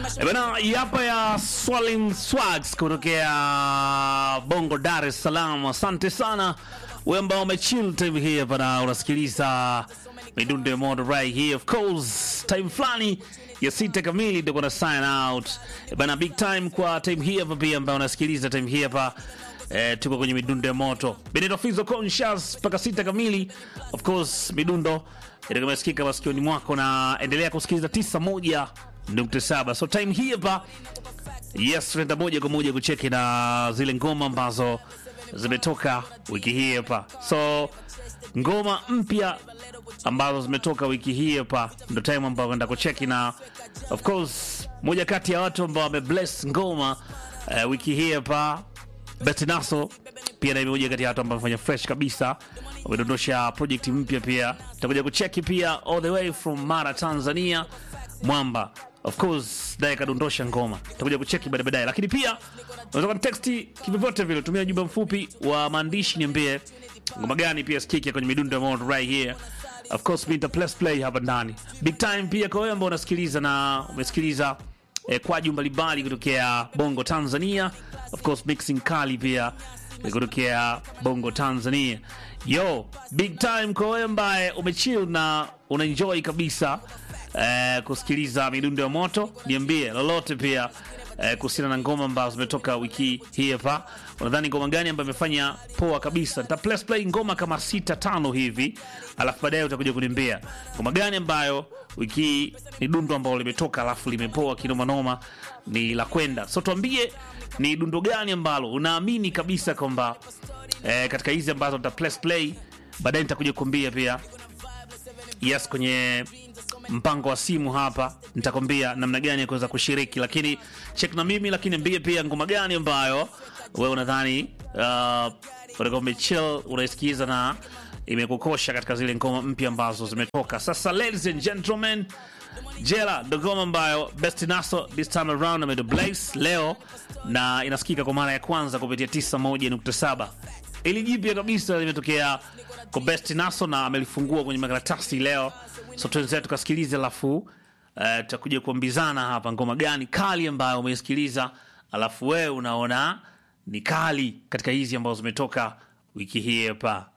Eh, Bana, hii hapa ya Swallin Swags kutokea Bongo, Dar es Salaam. Asante sana wewe ambao umechill time hii hapa na unasikiliza midundo ya moto right here. Of course, time fulani ya sita kamili ndio kuna sign out. Eh, Bana, big time kwa time hii hapa pia ambao unasikiliza time hii hapa Eh, tuko kwenye midundo ya moto Benito Fizo Conscious mpaka sita kamili. Of course midundo itakayosikika masikioni mwako, na endelea kusikiliza 91.7. So time hii hapa, yes, tunaenda moja kwa moja kucheki na zile ngoma ambazo zimetoka wiki hii hapa. So ngoma mpya ambazo zimetoka wiki hii hapa ndo time ambayo naenda kucheki, na of course moja kati ya watu ambao wamebless ngoma eh, wiki hii hapa Betinaso pia na moja kati ya watu ambao wamefanya fresh kabisa, wamedondosha project mpya pia. Tutakuja kucheki pia all the way from Mara, Tanzania, Mwamba of course naye kadondosha ngoma, tutakuja kucheki baadaye baadaye, lakini pia unaweza text kivyovyote vile, tumia ujumbe mfupi wa maandishi, niambie ngoma gani pia sikiki kwenye midundo ya moto right here. Of course mimi nita plus play hapa ndani big time pia kwa wewe ambao unasikiliza na umesikiliza eh, kwaju mbalimbali kutokea Bongo Tanzania, of course mixing kali pia eh, kutokea Bongo Tanzania. Yo, big time kwa wewe ambaye umechill na unaenjoy kabisa eh, kusikiliza midundo ya moto, niambie lolote pia eh, kuhusiana na ngoma ambazo zimetoka wiki hii hapa. Unadhani ngoma gani ambayo imefanya poa kabisa? Nita plus play ngoma kama sita tano hivi, alafu baadaye utakuja kuniambia ngoma gani ambayo wiki hii ni dundo ambalo limetoka alafu limepoa kinoma noma, ni la kwenda. So tuambie ni dundo gani ambalo unaamini kabisa kwamba eh, katika hizi ambazo nita plus play baadaye nitakuja kuambia pia yes kwenye mpango wa simu hapa nitakwambia namna gani ya kuweza kushiriki, lakini check na mimi, lakini mbie pia ngoma gani ambayo wewe unadhani uh, utakuwa umechill unaisikiza na imekukosha katika zile ngoma mpya ambazo zimetoka. Sasa ladies and gentlemen, Jela ndo ngoma ambayo Best Naso this time around amedo Blaze leo na inasikika kwa mara ya kwanza kupitia 91.7 ili jipya kabisa limetokea kwa Best Naso na amelifungua kwenye makaratasi leo. So tuenzetu tukasikilize, alafu eh, tutakuja kuambizana hapa ngoma gani kali ambayo umeisikiliza, alafu wewe unaona ni kali katika hizi ambazo zimetoka wiki hii hapa.